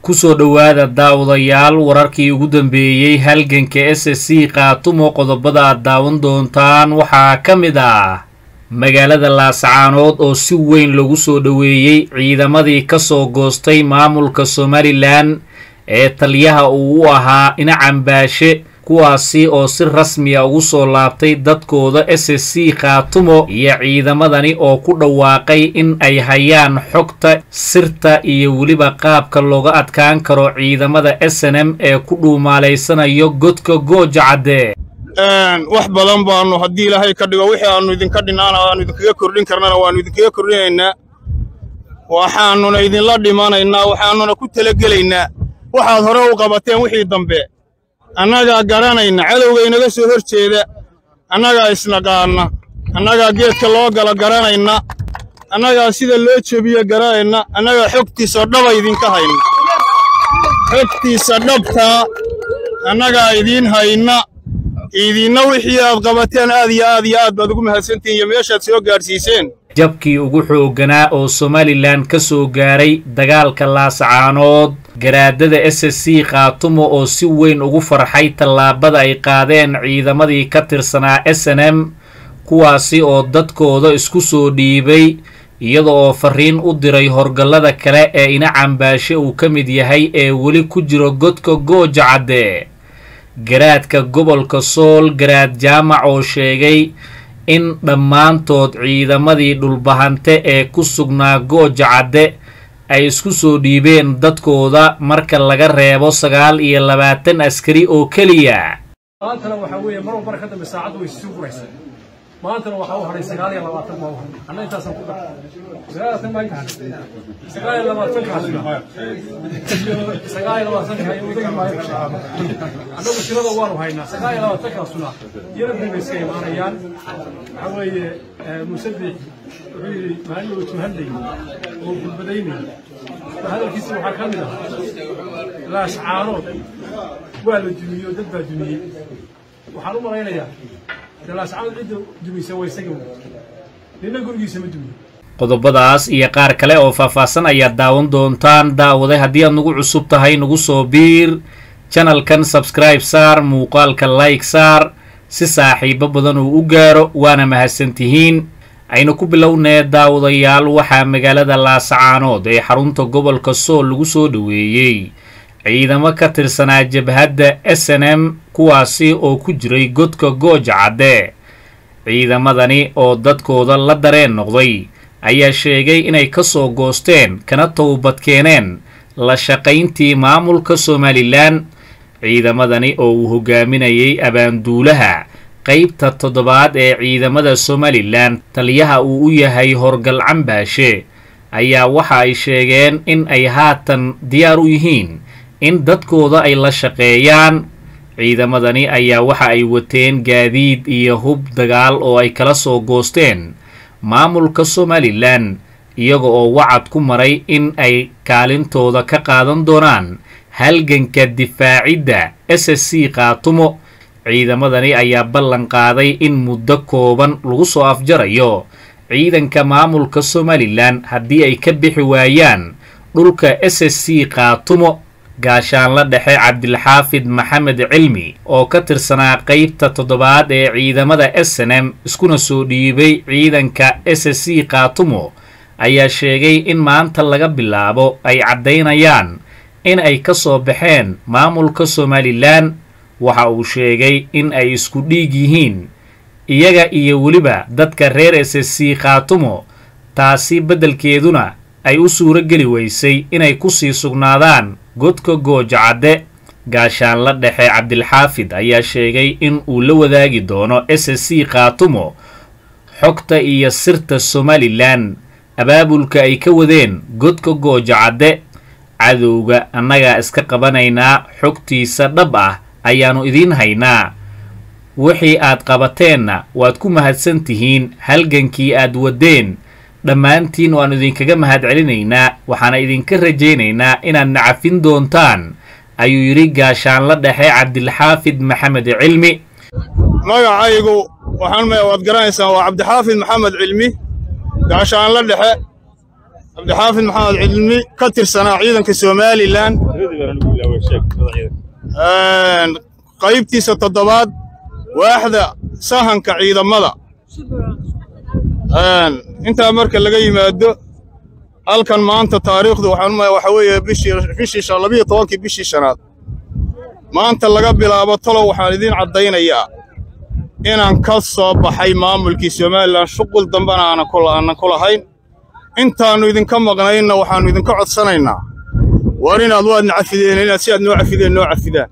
kusoo dhowaada daawadayaal wararkii ugu dambeeyey halganka s c kaatumo qodobada aad daawan doontaan waxaa ka mid ah magaalada laascaanood oo si weyn lagu soo dhoweeyey ciidamadii ka soo goostay maamulka somalilan ee taliyaha uu u ahaa inacambaashe kuwaasi oo si rasmiya ugu soo laabtay dadkooda s c khaatumo iyo ciidamadani oo ku dhawaaqay in ay hayaan xogta sirta iyo weliba qaabka looga adkaan karo ciidamada s n m ee ku dhuumaalaysanayo godka gooja cadde wax badan baannu haddii ilaahay ka dhigo wixii aannu idinka dhinaana aannu idinkaga kordhin karnana waannu idinkaga kordhinaynaa waxaannuna idinla dhimanaynaa waxaannuna ku talagelaynaa waxaad hore u qabateen wixii dambe annagaa garanayna cadowga inaga soo hor jeeda annagaa isnaqaanna annagaa geedka loo galo garanayna annagaa sida loo jebiyo garanayna annagaa xogtiisa dhaba idinka hayna xogtiisa dhabtaa annagaa idiin hayna idinna wixii aad qabateen aad iyo aad iyo aad baad ugu mahadsantihin iyo meeshaad soo gaadhsiiseen jabkii ugu xoogganaa oo somalilan ka soo gaaray dagaalka laascaanood garaadada s c khaatumo oo si weyn ugu farxay tallaabada ay qaadeen ciidamadii ka tirsanaa s n m kuwaasi oo dadkooda isku soo dhiibay iyada oo fariin u diray horgallada kale ee ina cambaashe uu ka mid yahay ee weli ku jiro godka gooja cadde garaadka gobolka sool garaad jaamac oo sheegay in dhammaantood ciidamadii dhulbahante ee ku sugnaa gooja cadde ay isku soo dhiibeen dadkooda marka laga reebo sagaal iyo labaatan askari oo keliya maantana waxaa weeye mar walbana ka dambe saacaddu way sii guraysaa maantana waxaa u hadhay sagaal iyo labaatan baa u hadhay anna intaasaan ku dar sagaal maa sagaal iyo labaatankaasna sagaal iyo labaatanka iyo udagi maayo annagu tirada waanu haynaa sagaal iyo labaatankaasuna yara bay iska imaanayaan waxaa weeye musadix wuxuu yidhi maalin uu tuhadlay oo gulbadaynay hadalkiisa waxaa ka mid ah laascaanood waa la dumiyey oo dad baa dumiyey waxaan u malaynayaa laascaanood cidda dumisay waa isaga wey nina gurigiisa ma dumiyo qodobadaas iyo qaar kale oo faahfaahsan ayaad daawan doontaan daawaday haddii aad nagu cusub tahay nagu soo biir janalkan sabskribe saar muuqaalka like saar si saaxiibo badan uu u gaaro waana mahadsantihiin aynu ku bilownee daawadayaal waxaa magaalada laasacaanood ee xarunta gobolka sool lagu soo dhoweeyey ciidamo ka tirsanaa jabhadda s n m kuwaasi oo ku jiray godka gooja cadde ciidamadani oo dadkooda la dareen noqday ayaa sheegay inay ka soo goosteen kana towbadkeeneen la shaqayntii maamulka somalilan ciidamadani oo uu hogaaminayay abaanduulaha qaybta toddobaad ee ciidamada somalilan taliyaha uu u yahay horgal cambaashe ayaa waxa ay sheegeen in ay haatan diyaar u yihiin in dadkooda ay la shaqeeyaan ciidamadani ayaa waxa ay wateen gaadiid iyo hub dagaal oo ay kala soo goosteen maamulka somalilan iyaga oo wacad ku maray in ay kaalintooda ka qaadan doonaan halganka difaacidda s c khaatumo ciidamadani ayaa ballan qaaday in muddo kooban lagu soo afjarayo ciidanka maamulka somalilan haddii ay ka bixi waayaan dhulka s c khaatumo gaashaanla dhexe cabdilxaafid maxamed cilmi oo ka tirsanaa qaybta toddobaad ee ciidamada s n m iskuna soo dhiibay ciidanka s c khaatumo ayaa sheegay in maanta laga bilaabo ay caddaynayaan in ay ka soo baxeen maamulka somalilan waxa uu sheegay in ay isku dhiig yihiin iyaga iyo weliba dadka reer s c khaatumo taasi beddelkeeduna ay u suuro geli weysay inay kusii sugnaadaan godka gooja cadde gaashaanla dhexe cabdilxaafid ayaa sheegay in uu la wadaagi doono s c khaatumo xogta iyo sirta somalilan abaabulka ay ka wadeen godka gooja cadde cadowga annagaa iska qabanaynaa xogtiisa dhab ah ayaannu idiin haynaa wixii aad qabateenna waad ku mahadsan tihiin halgankii aad waddeen dhammaantiin waannu idinkaga mahad celinaynaa waxaana idinka rajaynaynaa inaad nacafin doontaan ayuu yidhi gaashaanla dhexe cabdilxaafid maxamed cilmi magacaygu waxaan waad garanaysaan waa cabdixaafid maxamed cilmi gaashaanla dhexe cabdixaafid maxamed cilmi ka tirsanaa ciidanka somalilan qaybtiisa toddobaad waaxda sahanka ciidamada intaa marka laga yimaado halkan maanta taariikhdu waxaan umaya waxa weeye bishii bishii labiyo tobankii bishii shanaad maanta laga bilaabo talow waxaan idiin caddaynayaa inaan ka soo baxay maamulkii somalilan shuqul dambena aanan aanan ku lahayn intaannu idinka maqnaynna waxaannu idinka codsanaynaa war inaad waadna cafideen inaad si aad noo cafideen noo cafidaan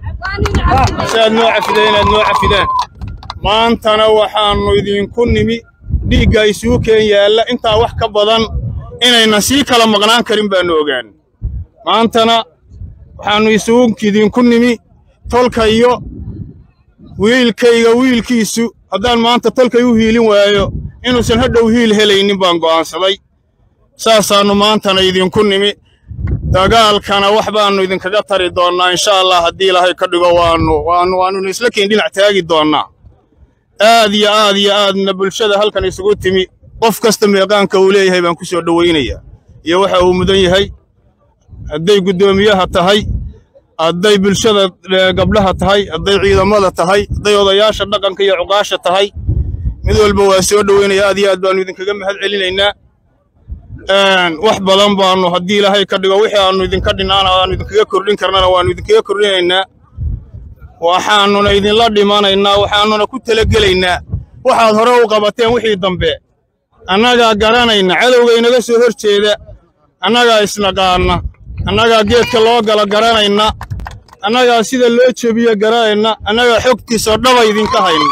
si aad noo cafideen inaad noo cafidaan maantana waxaannu idinku nimi dhiigga isugu keen yaalla intaa wax ka badan inaynan sii kala maqnaan karin baannu ogaan maantana waxaannu isugu idinku nimi tolka iyo wiilkayga wiilkiisu haddaan maanta tolkay u hiilin waayo inuusan hadhow hiil helaynin baan go'aansaday saasaannu maantana idinku nimi dagaalkana wax baannu idinkaga tari doonnaa insha allah haddii ilaahay ka dhigo waannu waannu waannuna isla keen dhinac taagi doonnaa aad iyo aad iyo aadna bulshada halkan isugu timi qof kasta meeqaanka uu leeyahay baan ku soo dhowaynayaa iyo waxa uu mudan yahay hadday guddoomiyaha tahay hadday bulshada gabdhaha tahay hadday ciidamada tahay hadday odayaasha dhaqanka iyo cuqaasha tahay mid walba waa soo dhoweynaya aad iyo aad baannu idinkaga mahad celinaynaa wax badan baannu haddii ilaahay ka dhigo wixii aannu idinka dhinaana aannu idinkaga kordhin karnana waannu idinkaga kordhinaynaa waxaannuna idinla dhimanaynaa waxaannuna ku talagelaynaa waxaad hore u qabateen wixii dambe annagaa garanayna cadowga inaga soo hor jeeda annagaa isnaqaanna annagaa geedka loo gala garanayna annagaa sida loo jebiyo garanayna annagaa xogtiisa dhaba idinka hayna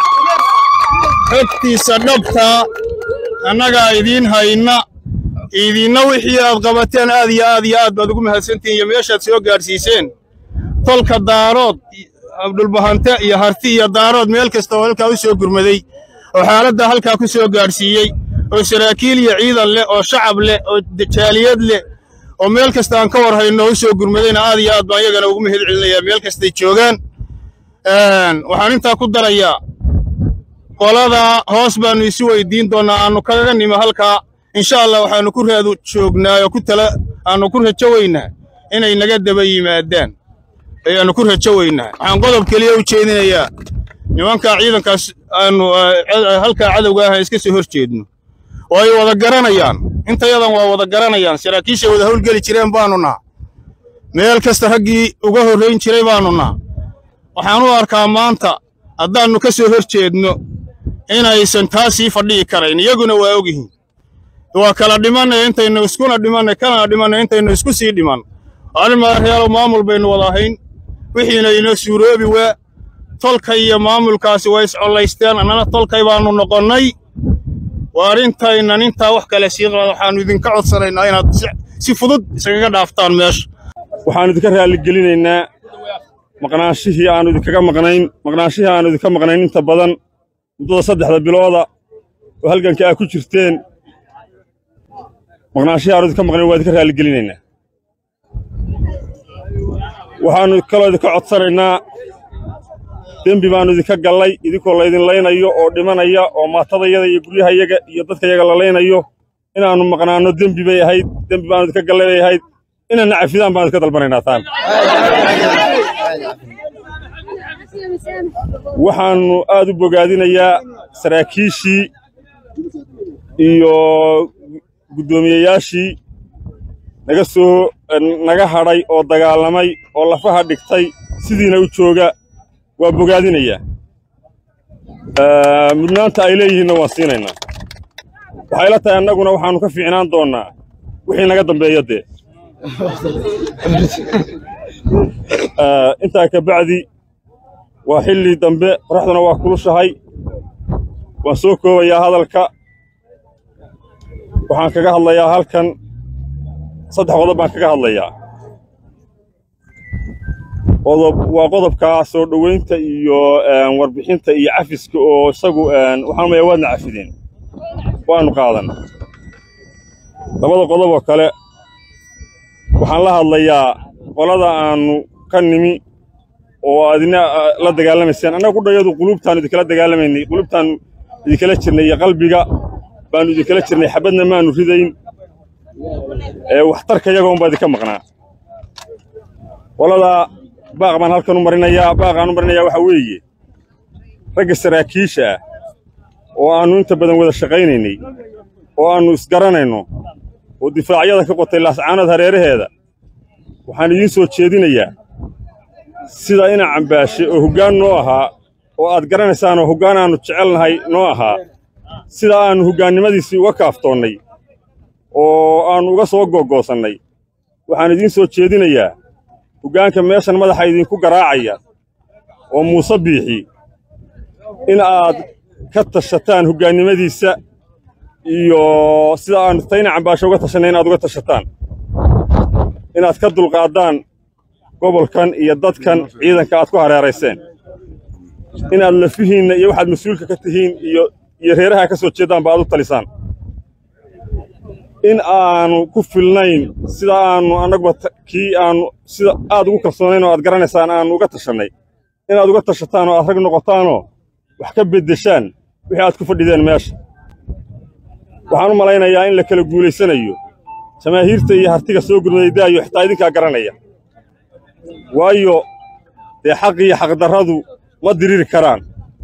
xogtiisa dhabtaa annagaa idiin hayna idinna wixii aad qabateen aad iyo aad iyo aad baad ugu mahadsantihin iyo meeshaad soo gaadhsiiseen tolka daarood abdulbahante iyo harti iyo daarood meel kasta oo halkaa u soo gurmaday oo xaaladda halkaa ku soo gaadhsiiyey oo saraakiil iyo ciidan leh oo shacab leh oo jaaliyad leh oo meel kasta aan ka war hayno u soo gurmadayna aad iyo aad baan iyagana ugu mahad celinayaa meel kastay joogaan waxaan intaa ku darayaa qoladaa hoos baannu isu weydiin doonnaa aannu kaga nimo halkaa insha allah waxaannu ku raadu joognaa oo ku tala aannu ku rajo weynaa inay naga daba yimaadaan ayaannu ku rajo weynaa waxaan qodob keliya u jeedinayaa nimankaa ciidankaas aannu halkaa cadowga ah iska soo hor jeedno oo ay wada garanayaan intayadan waa wada garanayaan saraakiishay wada howlgeli jireen baannu naha meel kasta raggii uga horrayn jiray baannu naha waxaan u arkaa maanta haddaannu ka soo hor jeedno inaysan taa sii fadhihi karayn iyaguna waa ogyihiin waa kala dhimannay intaynu iskuna dhimannay kana dhimannay intaynu isku sii dhiman arrin madaxyaalow maamul baynu wada ahayn wixiina inoo suuroobi waa tolka iyo maamulkaasi way iscollaysteen annana tolkay baannu noqonnay waa arrintaynan intaa wax kale sii qaad waxaannu idinka codsanaynaa inaad si fudud iskaga dhaaftaan meesha waxaannu idinka raalligelinaynaa maqnaanshihii aannu idinkaga maqnayn maqnaanshihii aannu idinka maqnayn inta badan muddada saddexda bilooda oo halganka aa ku jirteen maqnaanshihii aannu idinka maqnayn waa idinka raalligelinaynaa waxaannu kaloo idinka codsanaynaa dembi baannu idinka gallay idinkoo laydin laynayo oo dhimanaya oo maatadayada iyo guryahayaga iyo dadkayaga la laynayo inaannu maqnaanno dembi bay ahayd dembi baannu idinka gallay bay ahayd inaanna cafidaan baan idinka dalbanaynaa taan waxaannu aad u bogaadinayaa saraakiishii iyo guddoomiyeyaashii naga soo naga hadhay oo dagaalamay oo lafaha dhigtay sidiina u jooga waa bogaadinayaa mudnaanta ay leeyihiinna waan siinaynaa waxay la tahay annaguna waxaannu ka fiicnaan doonnaa wixii naga dambeeya dee intaa ka bacdi waa xilli dambe qoraxduna waa kulushahay waan soo koobayaa hadalka waxaan kaga hadlayaa halkan saddex qodob baan kaga hadlayaa qodob waa qodobka soo dhoweynta iyo warbixinta iyo cafiska oo isagu waxaan maya waadna cafideen waannu qaadan labada qodob oo kale waxaan la hadlayaa qolada aannu ka nimi oo adina la dagaalamayseen annaga kudhayadu quluubtaannu idinkala dagaalamaynay quluubtaannu idinkala jirnay iyo qalbiga baannu idinkala jirnay xabadna maannu ridayn ee waxtarka iyaga unbaa idinka maqnaa qoladaa baaq baan halkan u marinayaa baaqaan u marinayaa waxaa weeye ragga saraakiisha ah oo aannu inta badan wada shaqaynaynay oo aannu isgaranayno oo difaacyada ka qotay laascaanood hareeraheeda waxaan idiin soo jeedinayaa sida ina cambaashe oo hoggaan noo ahaa oo aad garanaysaanoo hoggaan aannu jecelnahay noo ahaa sida aannu hoggaannimadiisii uga kaaftoonnay oo aannu uga soo googoosannay waxaan idiin soo jeedinayaa hoggaanka meeshan madaxa idinku garaacaya oo muuse biixi in aad ka tashataan hoggaannimadiisa iyo sida aannu tayna cambaasho uga tashanay inaad uga tashataan inaad ka dulqaaddaan gobolkan iyo dadkan ciidanka aad ku hareerayseen inaad lafihiinna iyo waxaad mas-uulka ka tihiin iyo iyo reeraha ka soo jeeddaanba aad u talisaan in aanu ku filnayn sida aannu annaguba kii aannu sida aad ugu kalsoonayn oo aad garanaysaan aannu uga tashannay inaad uga tashataan oo aad rag noqotaanoo wax ka beddeshaan wixii aad ku fadhideen meesha waxaan u malaynayaa in la kala guulaysanayo jamaahiirta iyo hartiga soo gurmaday daayo xitaa idinkaa garanaya waayo dee xaq iyo xaqdarradu ma diriri karaan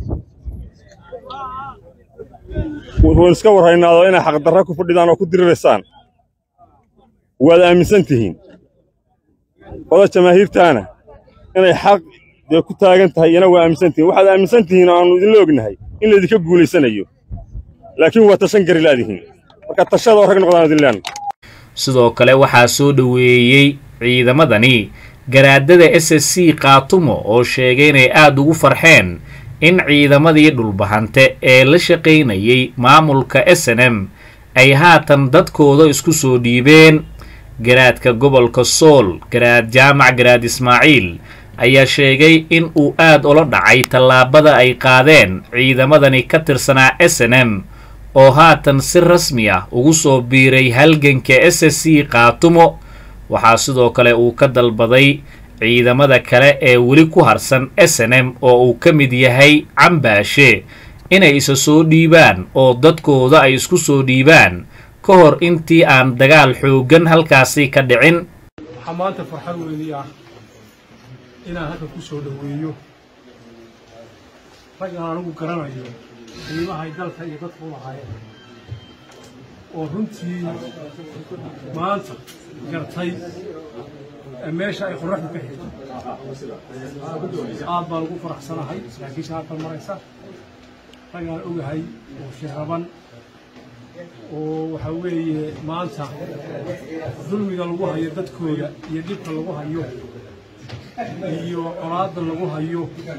wuxuun iska warraynaado inay xaqdarra ku fadhidaan oo ku diriraysaan waad aaminsan tihiin oda jamaahiirtaana inay xaq dee ku taagan tahay iyana waa aaminsan tihiin waxaad aaminsan tihiin oo aannu idinla ognahay in laydinka guulaysanayo laakiin waa tashan gari laadihiin marka tashada oo rag noqdaan idin leena sidoo kale waxaa soo dhoweeyey ciidamadani garaadada s s c kaatumo oo sheegay inay aada ugu farxeen in ciidamadii dhulbahante ee la shaqaynayay maamulka s n m ay haatan dadkooda isku soo dhiibeen garaadka gobolka sool garaad jaamac garaad ismaaciil ayaa sheegay in uu aad ula dhacay tallaabada ay qaadeen ciidamadani ka tirsanaa s n m oo haatan si rasmi ah ugu soo biiray halganka s s c kaatumo waxaa sidoo kale uu ka dalbaday ciidamada kale ee weli ku harsan s n m oo uu ka mid yahay cambaashe inay isa soo dhiibaan oo dadkooda ay isku soo dhiibaan ka hor intii aan dagaal xooggan halkaasi ka dhicin waxaa maanta farxad weynii ah inaan halka ku soo dhoweeyo rag aan anigu garanayo qiimahay dalka iyo dadka u lahaayeen oo runtii maanta gartay ee meesha ay qorraxdu ka xigto aad baan ugu faraxsanahay laakiinse halkan maraysa rag aan ogahay oo shiraban oo waxaa weeye maanta dulmiga lagu hayo dadkooda iyo dhibka lagu hayo iyo colaadda lagu hayo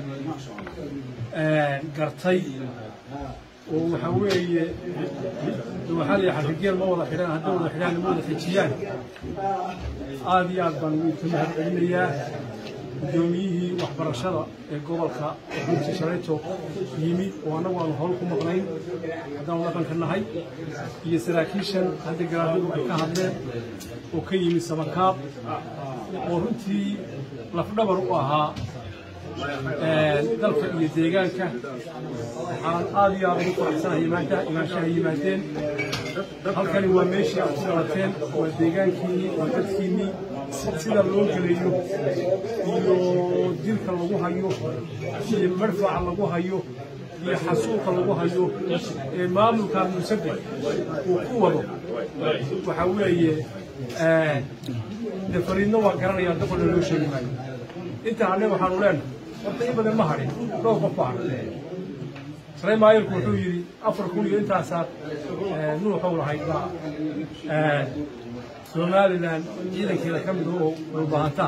gartay oo waxaa weeye waxaa la yidhaha rigeel ma wada xidhaan hadday wada xidhaan ma wada xijiyaan aad iyo aad baan ugu mahad celinayaa guddoomiyihii waxbarashada ee gobolka runtii shalayto yimi oo annagu aanu howl ku maqnayn haddaan dhaqanka nahay iyo saraakiishan hadda garaadadu ay ka hadleen oo ka yimi samakaab oo runtii lafdhabar u ahaa dalka iyo deegaanka waxaan aad iyo aad ugu faraxsanahay imaanta imaanshaha yimaadeen halkani waa meeshii aad ku dhalateen waa deegaankiinnii waa dadkiinnii sida loo gelayo iyo dilka lagu hayo iyo marfaca lagu hayo iyo xasuuqa lagu hayo ee maamulka musabe uu ku wado waxaa weeye de fariidna waa garanayaan dafana loo sheegi maayo inta hadhe waxaanu leenahay horta in badan ma hadhin dhowr qof baa hadhay sare maayirku wuxuu yidhi afar kun iyo intaasaad nuuxow lahayd baa somalilan ciidankeeda ka mid oo dhulbahantaa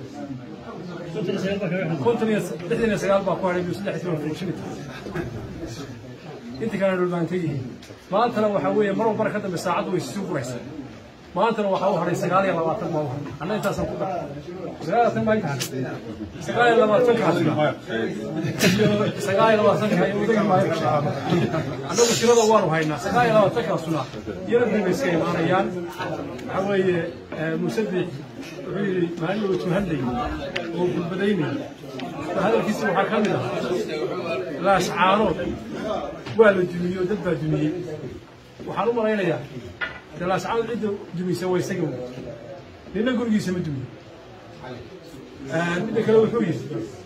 konton iyo lixdan iyo sagaal baa ku hadhay iyo saddex iyo toban fuushimita inta kalena dhulbahanta yihiin maantana waxaa weeye mar walbana ka dambe saacaddu way sii guraysa maantana waxaa u hadhay sagaal iyo labaatan baa u hadhay anna intaasaan ku daray sagaalaatan baa inta sagaal iyo labaatankaasna sagaal iyo labaatanka iyo udagi maayo annagu tirada waanu haynaa sagaal iyo labaatankaasuna iyana dib bay iska imaanayaan waxaa weeye musadix wuxuu yidhi maalin uu tuhadlayay oo gulbadaynayay hadalkiisa waxaa ka mid ah laascaanood waa la dumiyey oo dad baa dumiyey waxaan u malaynayaa dalaascadu cidda dumaysa waa isaga wey nina gurigiisa ma dumiyo midda kale wuxuu yidhi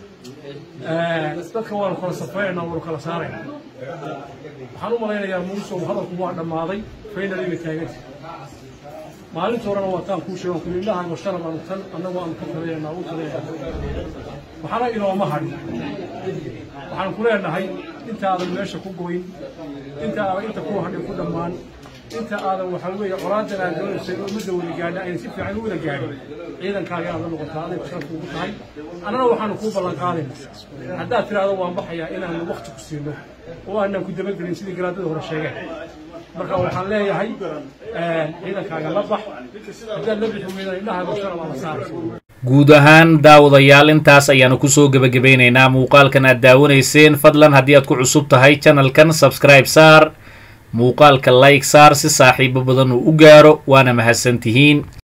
dadka waanu kala safrayna waanu kala saarayna waxaan u malaynayaa muusow hadalku waa dhammaaday faynaliga taaganta maalinta horena waa taan kuu sheegan kuli indhahaago shalab aanu tan annagu aanu ka taleynaa u taleynaa waxaana inooma hadhin waxaan ku leenahay intaadan meesha ku goyn inta aadan inta ku hadhin ku dhammaan inta aadan waxaa weeye colaadan aad doonaysay oo ummadda wada gaadha ayna si fiican u wada gaadhin ciidankaaga aad la noqotaa aday sharaf ugu tahay annana waxaanu kuu ballan qaadaynaa haddaad tidhaahdo waan baxayaa inaanu wakti ku siino oo aanan ku dabagelin sidii garaadada hore sheegeen marka waxaan leeyahay ciidankaaga la bax haddaad la bixi weydaan indhahaaga shalab aa la saaraysa guud ahaan daawadayaal intaas ayaanu kusoo gebagabeynaynaa muuqaalkan aad daawanayseen fadlan haddii aad ku cusub tahay channelkan subscribe saar muuqaalka like saar si saaxiibo badan uu u gaaro waana mahadsantihiin